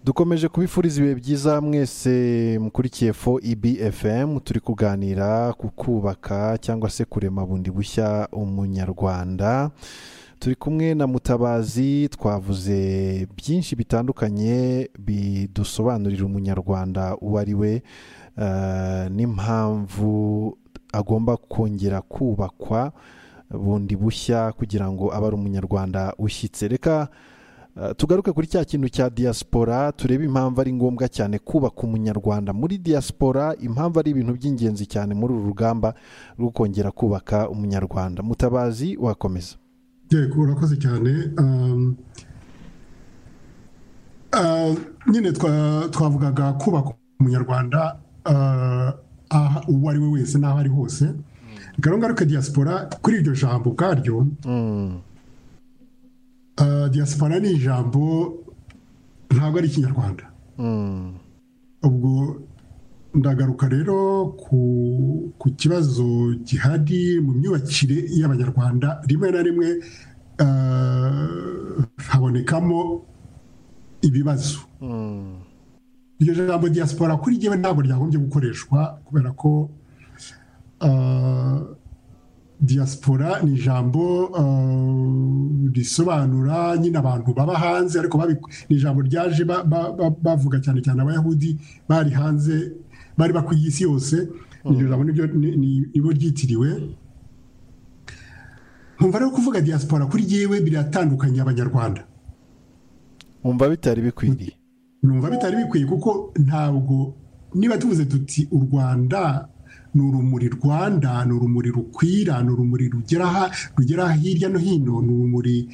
dukomeje kubifuriza ibihe byiza mwese mukurikiye fo ibfm turi kuganira ku kubaka cyangwa se kurema bundi bushya umunyarwanda turi kumwe na mutabazi twavuze byinshi bitandukanye bidusobanurira umunyarwanda uwo ari we n'impamvu agomba kongera kubakwa bundi bushya kugira ngo abe ari umunyarwanda ushyitse reka tugaruke kuri cya kintu cya diaspora turebe impamvu ari ngombwa cyane kubaka umunyarwanda muri diaspora impamvu ari ibintu by'ingenzi cyane muri uru rugamba rwo kongera kubaka umunyarwanda mutabazi wakomeza yego urakoze cyane nyine twavugaga kubaka umunyarwanda uwo ari we wese n'aho ari hose ngaruke diaspora kuri iryo jambo ubwaryo diaspora ni ijambo ntabwo ari ikinyarwanda ubwo ndagaruka rero ku kibazo gihari mu myubakire y'abanyarwanda rimwe na rimwe habonekamo ibibazo iryo jambo diaspora kuri njyewe ntabwo ryagombye gukoreshwa kubera ko diaspora ni ijambo risobanura nyine abantu baba hanze ariko ni ijambo ryaje bavuga cyane cyane abayahudi bari hanze bari bakwiye isi yose iryo jambo nibo ryitiriwe nkumva rero kuvuga diaspora kuri yewe biratandukanye abanyarwanda nkumva bitari bikwiriye nkumva bitari bikwiye kuko ntabwo niba tuvuze tuti u rwanda ni urumuri rwanda ni urumuri rukwira ni urumuri rugera hirya no hino ni urumuri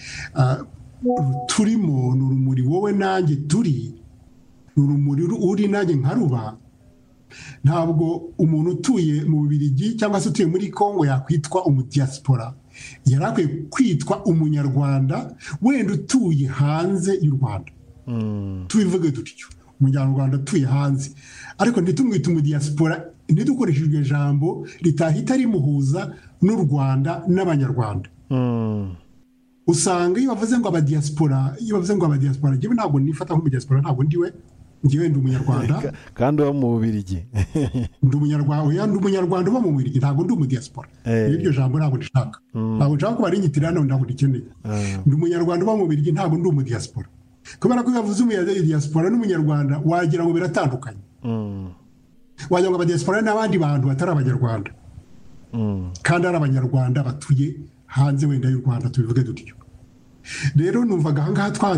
turimo ni urumuri wowe nanjye turi ni urumuri uri nanjye nkaruba ntabwo umuntu utuye mu bubirigi cyangwa se utuye muri congo yakwitwa umudiyasipora yari akwiye kwitwa umunyarwanda wenda utuye hanze y'u rwanda tubivuge dutyo umunyarwanda utuye hanze ariko ntitumwite umudiyasipora ntidukoreshe iryo jambo ritahita rimuhuza n'u rwanda n'abanyarwanda usanga iyo bavuze ngo abadiyasipora iyo bavuze ngo abadiyasipora njyewe ntabwo nifata nk'umudiyasipora ntabwo ndiwe njyewe ndi umunyarwanda kandi uba mu bubirigi ndi umunyarwanda ndi umunyarwanda uba mu bubirigi ntabwo ndi umudiyasipora iryo jambo ntabwo rishaka ntabwo nshaka kuba rinyitirira none ntabwo rikeneye ndi umunyarwanda uba mu bubirigi ntabwo ndi umudiyasipora kubera ko iyo bavuze umudiyasipora n'umunyarwanda wagira ngo biratandukanye wagira ngo abadiyasipora n'abandi bantu batari abanyarwanda kandi ari abanyarwanda batuye hanze wenda y'u rwanda tubivuge dutyo rero numvaga ahangaha twa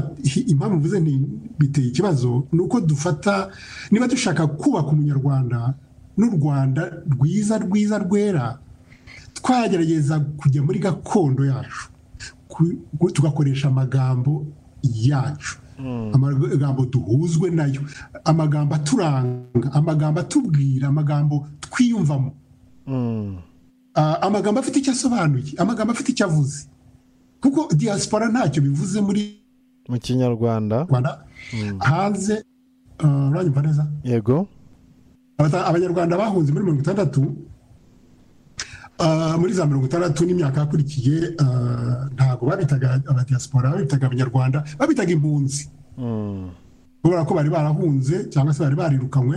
impamvu mvuze biteye ikibazo ni uko dufata niba dushaka kubaka umunyarwanda n'u rwanda rwiza rwiza rwera twagerageza kujya muri gakondo yacu tugakoresha amagambo yacu amagambo duhuzwe nayo amagambo aturanga amagambo atubwira amagambo twiyumvamo amagambo afite icyo asobanuye amagambo afite icyo avuze kuko diaspora ntacyo bivuze muri mu kinyarwanda hanze uranyumva neza yego abanyarwanda bahunze muri mirongo itandatu muri za mirongo itandatu n'imyaka yakurikiye ntabwo babitaga abadiyasipora babitaga abanyarwanda babitaga impunzi kubera ko bari barahunze cyangwa se bari barirukanywe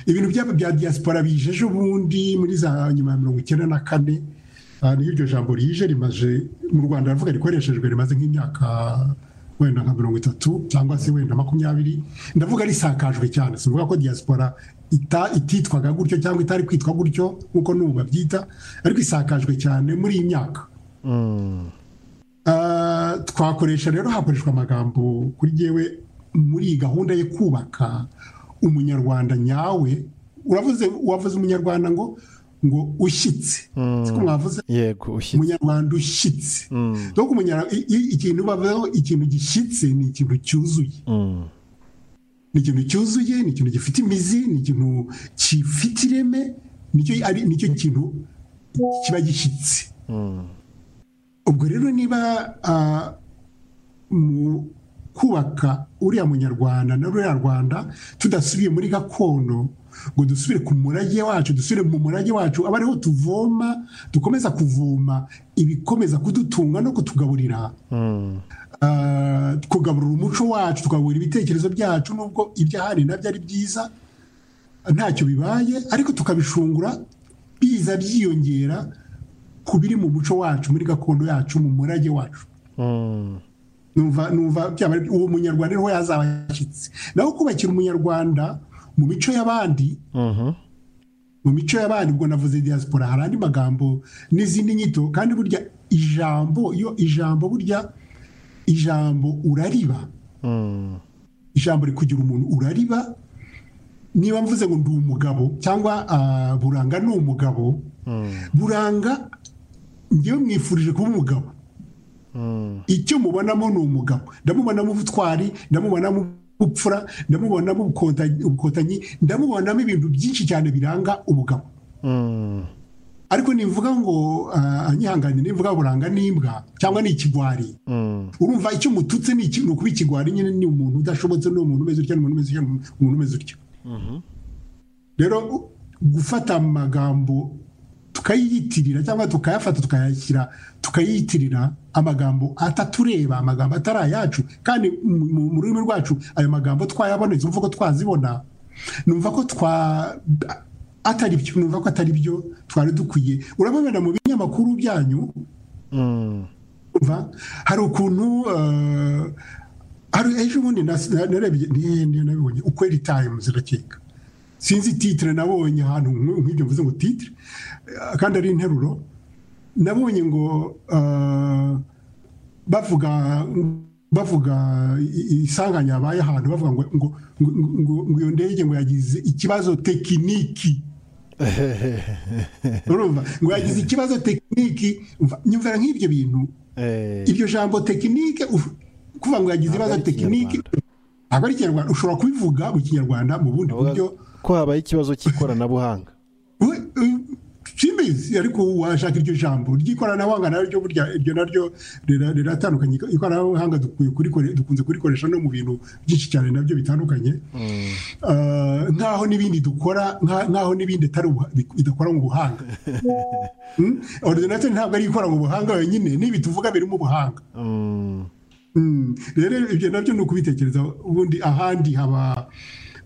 ibintu byabo bya diyasipora bije ejo bundi muri za nyuma ya mirongo icyenda na kane niyo iryo jambo rije rimaze mu rwanda riravuga rikoreshejwe rimaze nk'imyaka wenda nka mirongo itatu cyangwa se wenda makumyabiri ndavuga risakajwe cyane si ukuvuga ko diyasipora ititwaga gutyo cyangwa itari kwitwa gutyo nk'uko n'ubu babyita ariko isakajwe cyane muri iyi myaka twakoresha rero hakoreshwa amagambo kuri yewe muri iyi gahunda yo kubaka umunyarwanda nyawe uravuze wavuze umunyarwanda ngo ngo ushyitse siko mwavuze yego ushyitse umunyarwanda ushyitse ikintu bavuzeho ikintu gishyitse ni ikintu cyuzuye ni ikintu cyuzuye ni ikintu gifite imizi ni ikintu gifite ireme nicyo kintu kiba gishyitse ubwo rero niba mu kubaka uriya munyarwanda na ruriya rwanda tudasubiye muri gakondo ngo dusubire ku murage wacu dusubire mu murage wacu aba ariho tuvoma dukomeza kuvoma ibikomeza kudutunga no kutugaburira tukagarura umuco wacu tukagura ibitekerezo byacu nubwo ibyahari nabyo ari byiza ntacyo bibaye ariko tukabishungura biza byiyongera ku biri mu muco wacu muri gakondo yacu mu murage wacu numva uwo munyarwanda niho yazaba yashyitse naho kubakira umunyarwanda mu mico y'abandi mu mico y'abandi ubwo navuze diaspora hari andi magambo n'izindi nyito kandi burya ijambo iyo ijambo burya ijambo urariba ijambo rikugira umuntu urariba niba mvuze ngo ndi umugabo cyangwa buranga ni umugabo buranga ngewe mwifurije kuba umugabo icyo mubonamo ni umugabo ndamubonamo ubutwari ndamubonamo ubupfura ndamubonamo ubukotanyi ndamubonamo ibintu byinshi cyane biranga umugabo ariko nivuga ngo anyihangane nivuga buranga n'imbwa cyangwa ni ikigwari urumva icyo mututse ni ukuba ikigwari nyine ni umuntu udashobotse ni umuntu umeze utya ni umuntu umeze utya rero gufata amagambo tukayiyitirira cyangwa tukayafata tukayashyira tukayiyitirira amagambo atatureba amagambo atari ayacu kandi mu rurimi rwacu ayo magambo twayabonetse umva ko twazibona numva ko twa atari byo numva ko atari byo twari dukwiye urababona mu binyamakuru byanyu hari ukuntu hari ejo bundi nabibonye ukweri tayimuzi ndakeka sinzi titire nabonye ahantu nk'ibyo mvuze ngo titire kandi ari interuro nabonye ngo bavuga bavuga isanganya yabaye ahantu bavuga ngo ngo ngo iyo ndege ngo yagize ikibazo tekiniki urumva ngo yagize ikibazo tekiniki nyumvira nk'ibyo bintu iryo jambo tekinike kuvuga ngo yagize ibibazo tekiniki ntabwo ari ikinyarwanda ushobora kubivuga mu kinyarwanda mu bundi buryo ko habaye ikibazo cy'ikoranabuhanga simbizi ariko washaka iryo jambo ry'ikoranabuhanga naryo burya iryo naryo riratandukanye ikoranabuhanga dukunze kurikoresha no mu bintu byinshi cyane nabyo bitandukanye nk'aho n'ibindi dukora nk'aho n'ibindi bidakora mu buhanga orudinateri ntabwo ari ikora mu buhanga wenyine n'ibi tuvuga birimo ubuhanga rero ibyo nabyo ni ukubitekereza ubundi ahandi haba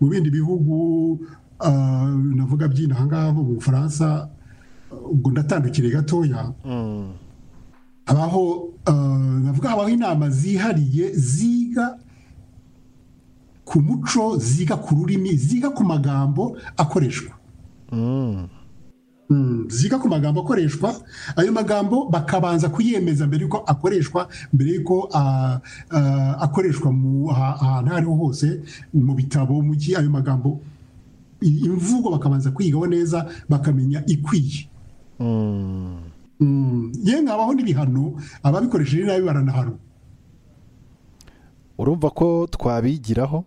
mu bindi bihugu navuga by'inaha ngaha mu bufaransa ubwo ndatandukire gatoya habaho navuga habaho inama zihariye ziga ku muco ziga ku rurimi ziga ku magambo akoreshwa ziga ku magambo akoreshwa ayo magambo bakabanza kuyemeza mbere yuko akoreshwa mbere yuko akoreshwa mu ahantu aho ariho hose mu bitabo mu gihe ayo magambo imvugo bakabanza kwigaho neza bakamenya ikwiye yewe habaho n'ibihano ababikoresheje nabi baranahanwa urumva ko twabigiraho